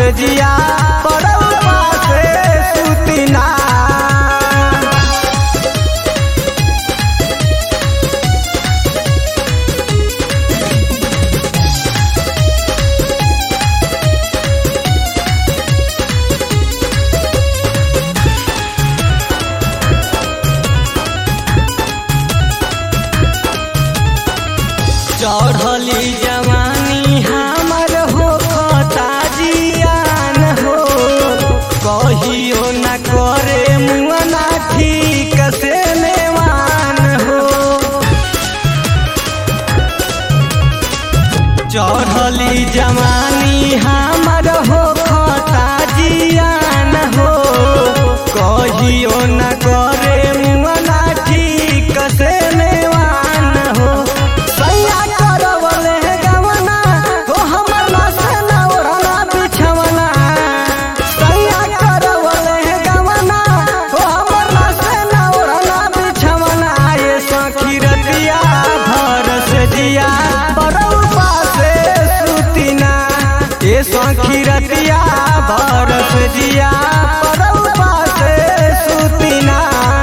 जिया परौपा से सुतिना चढ़ली जवानी हमर हो जियान हो कहियो न करे मुअना ठीक से नेवान हो चढ़ली जवानी हमर हो जियान हो कहियो न करे मुअना ठीक से नेवान हो सैया करवले गवना हो हमर नसे न ओढ़ना बिछवना सैया करवले गवना हो हमर नसे न ओढ़ना बिछवना ये सखी रतिया भर से जिया परौपा से सुतिना ये सखी रतिया भर से जिया परौपा से सुतिना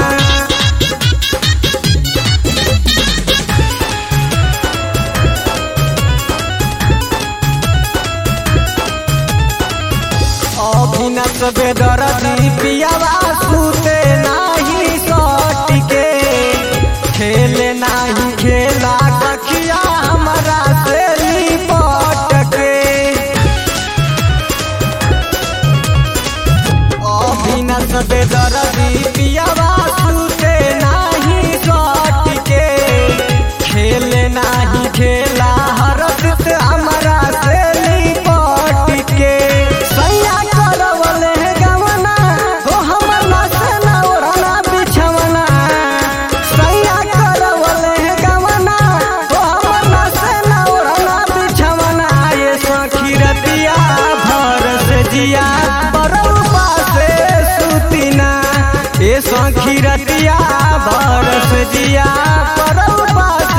अभिनत बेदरदी पियावा सुते नाही सटिके खेले नाही खेला कखिया हमरा से लिपट के अभिनत बेदरदी पियावा सुते नाही सटिके खेले नाही खेला हरदत हमरा से लिपट के सैया करवले गवना हो हमर नसे न ओढ़ना बिछवना सैया करवले गवना हो हमर नसे न ओढ़ना बिछवना ये सखी रतिया भर से जिया परौपा से सुतिना ये सखी रतिया भर से जिया परौपा